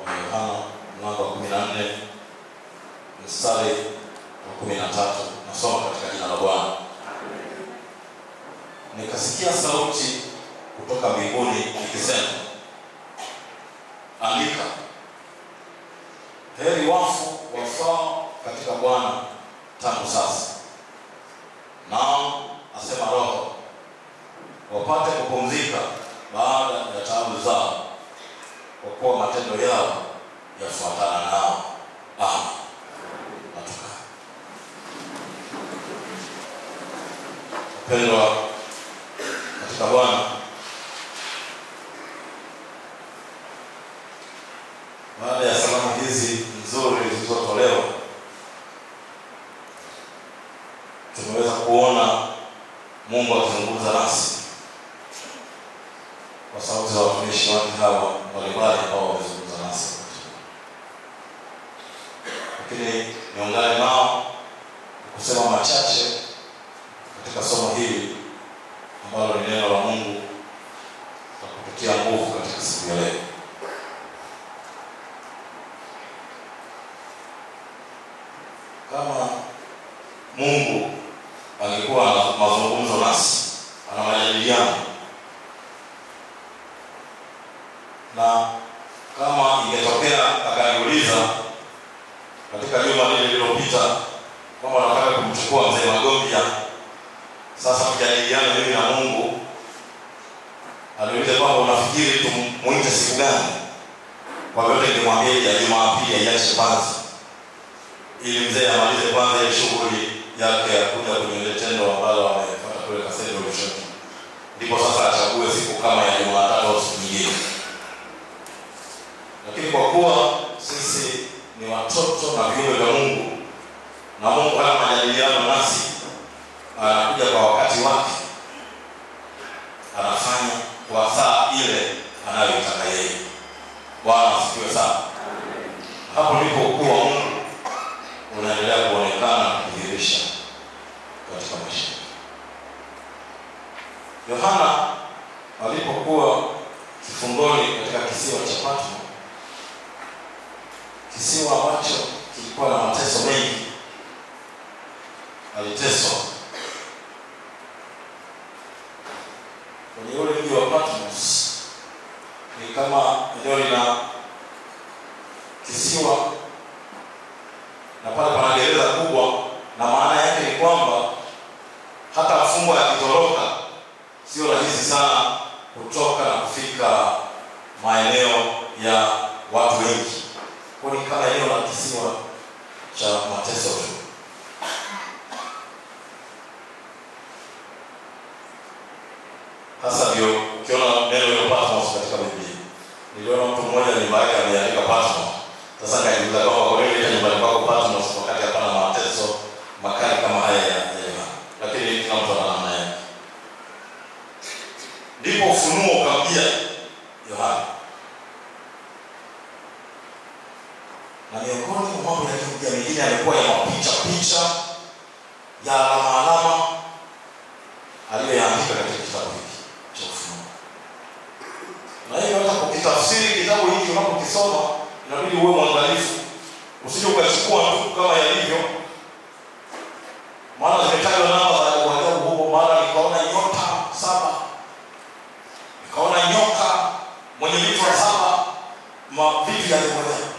wa Yohana mlango wa kumi na nne mstari wa kumi na tatu nasoma katika jina la Bwana. Nikasikia sauti kutoka mbinguni ikisema, andika, heri wafu wafao katika Bwana tangu sasa, nao asema Roho, wapate kupumzika baada ya taabu zao, kwa kuwa matendo yao yafuatana nao. Amen. Natuka wapendwa katika Bwana, baada ya salamu hizi nzuri zilizotolewa, tumeweza kuona Mungu akizungumza nasi kwa sauti za watumishi wake hawa mbalimbali ambao wamezungumza nasi, lakini niungane nao kusema machache katika somo hili ambalo ni neno la Mungu la kututia nguvu katika siku ya leo. Kama Mungu angekuwa na mazungumzo nasi, ana majadiliano, na kama ingetokea akaniuliza katika juma lile lililopita kwamba nataka kumchukua mzee Magombia sasa tujadiliane mimi na Mungu, aliuliza kwamba unafikiri tumuite siku gani? Kwa vyote ningemwambia ya Jumapili aiache kwanza, ili mzee amalize kwanza ile shughuli yake ya kuja kwenye ile tendo ambalo amepata kule Kasendo Lushoto, ndipo sasa achague siku kama ya Jumatatu au siku nyingine. Lakini kwa kuwa sisi ni watoto na viumbe vya Mungu na Mungu hana majadiliano nasi anakuja kwa wakati wake, anafanya kwa saa ile anayoitaka yeye. Bwana asifiwe sana. Hapo ndipo ukuu wa Mungu unaendelea kuonekana na kudhihirisha katika maisha. Yohana alipokuwa kifungoni katika kisiwa cha Patmo, kisiwa ambacho kilikuwa na mateso mengi, aliteswa kwenye ule mji wa Patmos ni kama eneo lina kisiwa na pale pana gereza kubwa, na maana yake ni kwamba hata mfungwa akitoroka sio rahisi sana kutoka na kufika maeneo ya watu wengi, kwa ni kama eneo la kisiwa cha mateso tu. Hasa ndio ukiona neno hilo Patmos katika Biblia. Niliona mtu mmoja nyumba yake ameandika Patmos. Sasa nikajiuliza kwamba kwa nini ile nyumbani kwako Patmos wakati hapana mateso makali kama haya ya Yohana. Lakini kila mtu ana namna yake. Ndipo ufunuo ukamjia Yohana. Na miongoni mwa mambo yaliyomjia mengine yalikuwa ya mapicha picha ya alama alama aliyoyaandika katika kitabu hiki cha Ufunuo. Na hiyo hata kukitafsiri kitabu hiki unapokisoma inabidi uwe mwangalifu, usije ukachukua tu kama yalivyo, maana zimetajwa namba za ajabu ajabu huko. Mara nikaona nyota saba, nikaona nyoka mwenye vichwa saba, mavitu ya ajabu ajabu.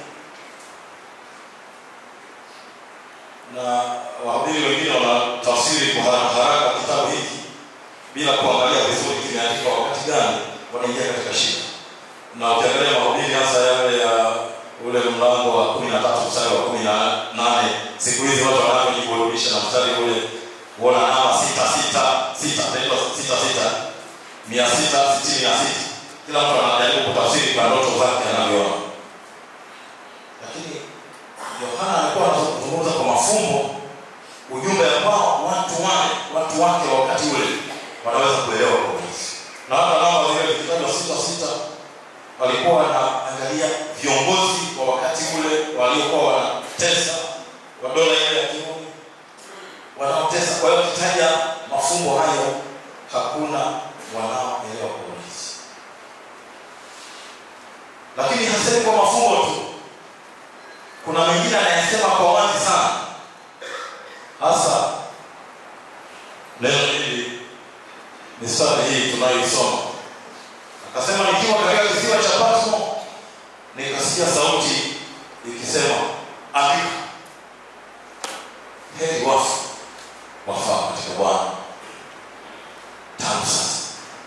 Na wahubiri wengine wanatafsiri kwa haraka haraka kitabu hiki bila kuangalia vizuri kimeandikwa wakati gani, wanaingia katika shida. Na ukiangalia mahubiri hasa yale ya ule mlango wa kumi na tatu mstari wa kumi na nane siku hizi watu wanavyojiburudisha na mstari ule kuona namba sita sita sita inaitwa sita sita mia sita sitini na sita kila mtu anajaribu kutafsiri kwa ndoto zake anavyoona, lakini Yohana alikuwa anazungumza kwa mafumbo ujumbe ambao watu wale watu wake wakati ule wanaweza kuelewa kwa urahisi. Na hata namba zile zikitajwa sita sita, walikuwa wanaangalia viongozi wa wakati ule waliokuwa wanatesa wa dola ile ya Kirumi wanaotesa. Kwa hiyo kitaja mafumbo hayo, hakuna wanaoelewa kwa urahisi. Lakini hasemi sisemi kwa mafungo tu kuna mengine anayesema kwa wazi sana hasa neno hili mistari hii tunayoisoma akasema nikiwa katika kisiwa cha patmo nikasikia sauti ikisema andika heri wafu wafaa katika bwana tangu sasa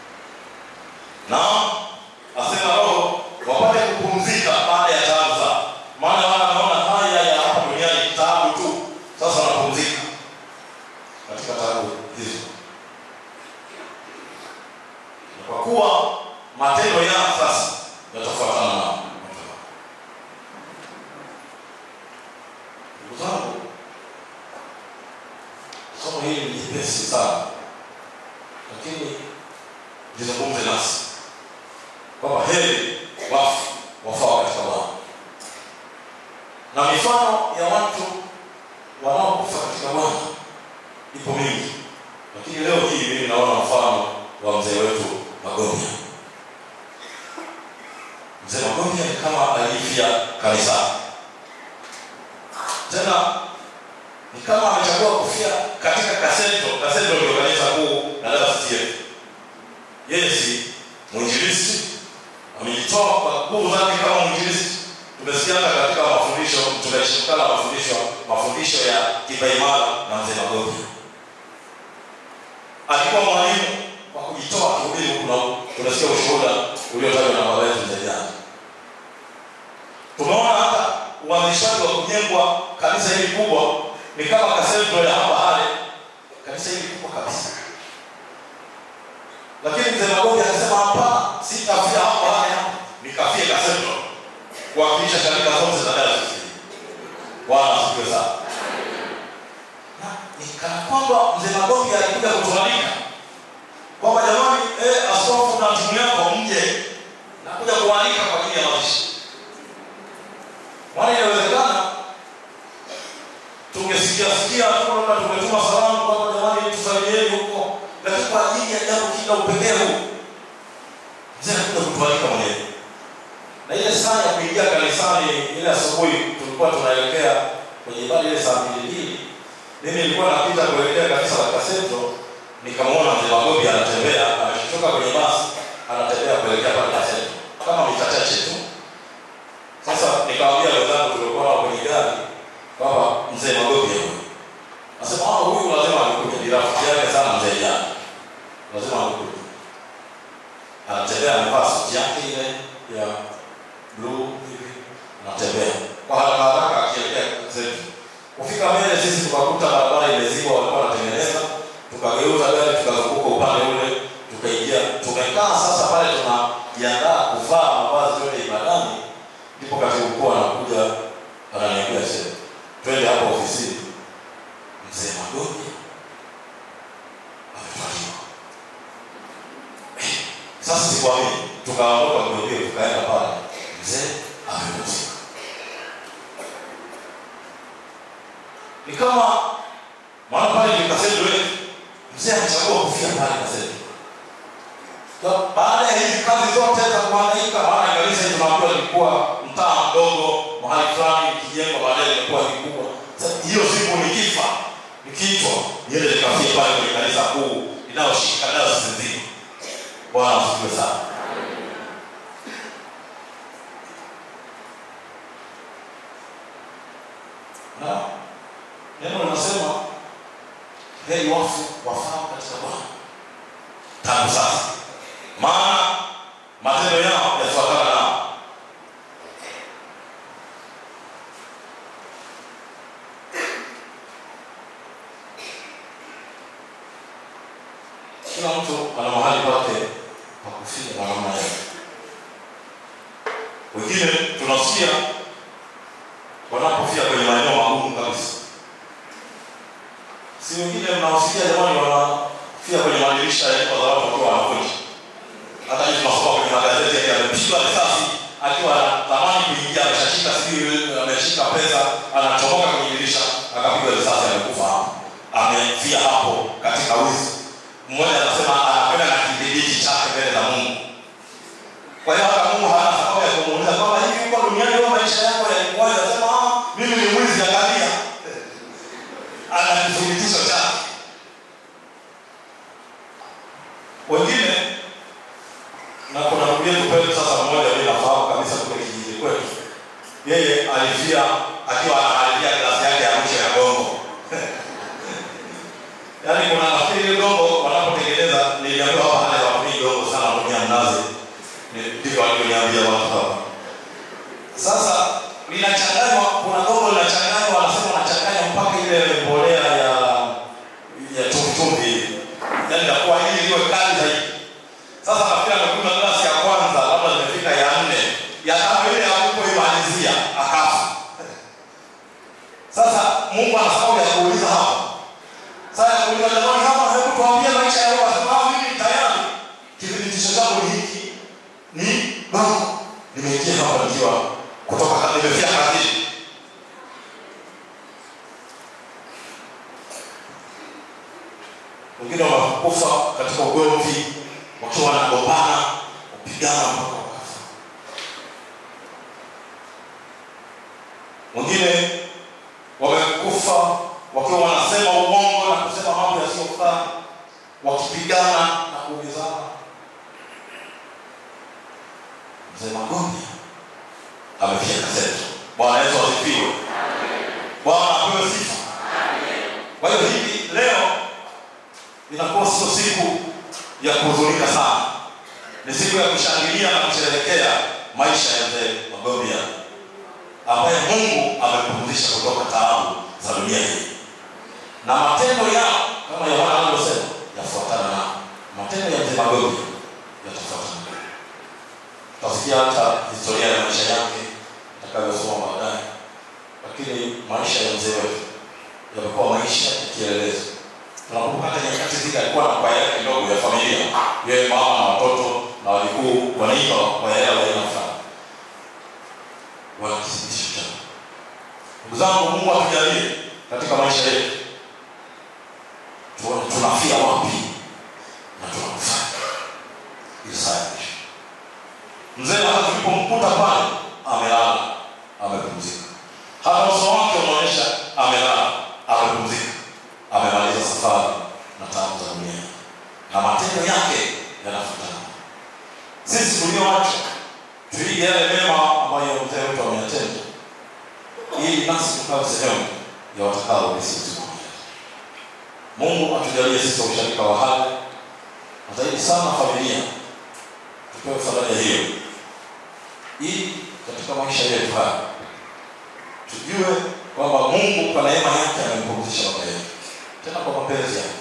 na asema roho wapate kupumzika baada ya taabu zao maana wana wanaona haya ya hapa duniani taabu tu sasa wanapumzika katika taabu hizo na kwa kuwa matendo yao sasa yatafuatana na matendo ndugu zangu somo hili ni jepesi sana lakini lizungumze nasi kwamba heri wafu wafao katika bwana na mifano ya watu wanaokufa katika bwana ipo mingi lakini leo hii mimi naona mfano wa mzee wetu magonia mzee magonia ni kama alifia kanisani tena ni kama amechagua kufia katika kasento kasento ndio kanisa kuu la dafsir yeye si mwinjilisti amejitoa kwa nguvu zake kama mwinjilisti tumesikia hata katika mafundisho tunashirikana mafundisho mafundisho ya kipaimara na mzee magonia alikuwa mwalimu wa kujitoa kihubiri huku na huku tunasikia ushuhuda uliotajwa na baba yetu mzee jana tumeona hata uanzishaji wa kujengwa kanisa hili kubwa ni kama kasentro ya hapa hale kanisa hili kubwa kabisa lakini mzee magogi akasema hapana sitafia hapo hale hapa nikafie kasentro kuwakilisha sharika zote za dayosisi bwana asifiwe sana na nikana kwamba mzee magogi alikuja kutualika kwamba jamani eh, askofu na timu yako mje nakuja kualika kwa ajili ya mazishi maana inawezekana tungesikia sikia tu labda tumetuma salamu kwamba jamani tusalimieni huko lakini kwa ajili ya jambo kila upekee huu mzee anakuja kutualika mwenyewe na ile saa ya kuingia kanisani ile asubuhi tulikuwa tunaelekea kwenye ibada ile saa mbili mbili mimi nilikuwa napita kuelekea kanisa la kasento nikamwona mzee magobi anatembea ametoka kwenye basi anatembea kuelekea pale kasento kama mita chache tu sasa nikawambia wenzangu tuliokuwa nao kwenye gari kwamba mzee magobi huyu nasema ah huyu lazima alikuja ni rafiki yake sana mzee jana lazima alikuja anatembea amevaa suti yake ile ya bluu hivi anatembea kwa haraka haraka akielekea zetu kufika mbele sisi tukakuta barabara imezibwa walikuwa wanatengeneza tukageuza gari tukazunguka upande ule tukaingia tumekaa sasa pale tunajiandaa kuvaa mavazi yote ibadani ndipo katibu mkuu anakuja ananiambia se twende hapo ofisini mzee magogi ametwaliwa Eh, sasa sikuamini tukaondoka kuingia tukaenda pale mzee amepumzika ni kama maana pale ni kasetu wetu mzee amechagua kufia pale kasetu Kwa- baada ya hizi kazi zote za kuhangaika maana kanisa hili tunaambiwa lilikuwa mtaa mdogo mahali fulani ikijengwa baadaye ilikuwa kikubwa Sasa hiyo siku nikifa nikiitwa niende nikafia pale kwenye kanisa kuu inayoshika dayosisi nzima bwana asifiwe sana na neno linasema heri wafu wafao katika bwana tangu sasa maana matendo yao yafuatana nao kila mtu ana mahali pake pa kufia kwa namna yake wengine tunasikia wanapofia kwenye maeneo magumu kabisa si wengine mnaosikia jamani wanafia kwenye madirisha ya nyumba za watu wakiwa wanakuja hata hivi tunasoma kwenye magazeti yake amepigwa risasi akiwa anatamani kuingia ameshashika sijui ameshika pesa anachomoka kwenye dirisha akapigwa risasi amekufa hapo amefia hapo katika wizi mmoja anasema anakwenda na kidhibiti chake mbele za mungu kwa hiyo hata mungu hana sababu ya kumuuliza kwamba hivi uko yeye alifia akiwa anaharibia glasi yake ya mwisho ya gongo yaani kuna nafikiri ile gongo wanapotengeneza niliambiwa hapa hale watumii gongo sana watumia mnazi Ni- ndivyo walivyoniambia watu hapa sasa linachanganywa kuna gongo linachanganywa wanasema wanachanganya mpaka ile mbolea ya ya chumvichumvi yaani inakuwa ili iwe kali zaidi sasa nafikiri amekunywa glasi ya kwanza labda zimefika ya nne ya tano ile alipoimalizia akafa sasa mungu ana sababu ya kuuliza hapa sasa ya kuuliza jamani hapa hebu tuambie maisha ya roho sababu mimi tayari kithibitisho changu ni hiki ni bango nimeingia hapa nikiwa kutoka ka- nimefia kazini wengine wanakufa katika ugomvi wakiwa wanagombana kupigana mpaka wakafa wengine wamekufa wakiwa wanasema uongo na kusema mambo yasiyofaa wakipigana na kuumizana mzee magombi amefia kaseto bwana yesu asifiwe bwana apewe sifa kwa hiyo hivi leo inakuwa sio siku ya kuhuzunika sana ni siku ya kushangilia na kusherehekea maisha ya mzee magombia ambaye mungu amempumzisha kutoka taabu za dunia hii na matendo yao kama yohana anavyosema yafuatana nao matendo ya mzee magombia yatafuatana nao tutasikia hata historia ya maisha yake atakavyosoma baadaye lakini maisha ya mzee wetu yamekuwa maisha ya kielelezo tunakumbuka hata nyakati zile alikuwa na kwaya yake ndogo ya familia yeye mama na watoto na walikuu wanaimba kwaya yao ya aina fulani wanakithibitisho chao ndugu zangu mungu atujalie katika maisha yetu tuone tunafia wapi na tunakufanya ili saa ya mwisho mzee hata tulipomkuta pale amelala amepumzika hata uso wake unaonyesha amelala amepumzika amemaliza safari na tabu za dunia na matendo yake yanafuatana sisi tulioacha tuige yale mema ambayo mzee wetu ameyatenda ili nasi tukawe sehemu ya watakao urisi uzima wa milele. mungu atujalie sisi usharika wa hali na zaidi sana familia tupewe faraja hiyo ili katika maisha yetu haya tujue kwamba mungu kwa neema yake amempumzisha baba yetu tena kwa mapenzi yake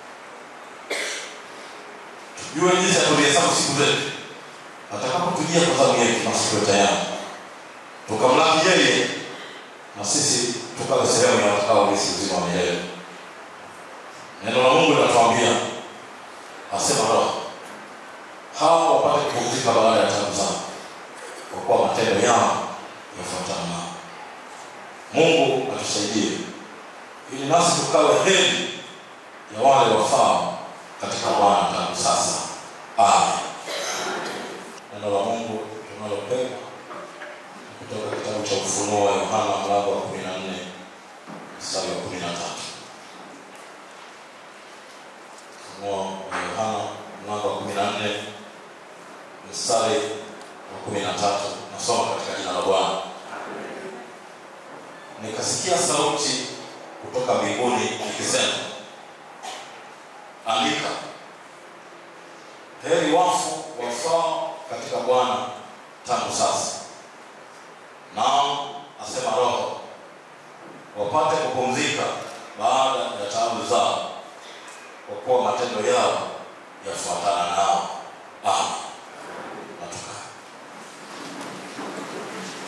tujue jinsi ya kuzihesabu siku zetu atakapotujia kwa zamu yetu na siku tayari tukamlaki yeye na sisi tukawe sehemu ya watakaourisi uzima wa milele neno la mungu linatuambia asema roho hawa wapate kupumzika baada ya tabu zao kwa kuwa matendo yao yafuatana nao mungu atusaidie ili nasi tukawe heri ya wale wafao katika bwana tangu sasa amen neno la mungu tunalopewa kutoka kitabu cha ufunuo wa yohana mlango wa kumi na nne mstari wa kumi na tatu ufunuo wa yohana mlango wa kumi na nne mstari wa kumi na tatu nasoma katika jina la bwana nikasikia sauti kutoka mbinguni ikisema andika heri wafu wafao katika bwana tangu sasa naam asema roho wapate kupumzika baada ya taabu zao kwa kuwa matendo yao yafuatana nao amen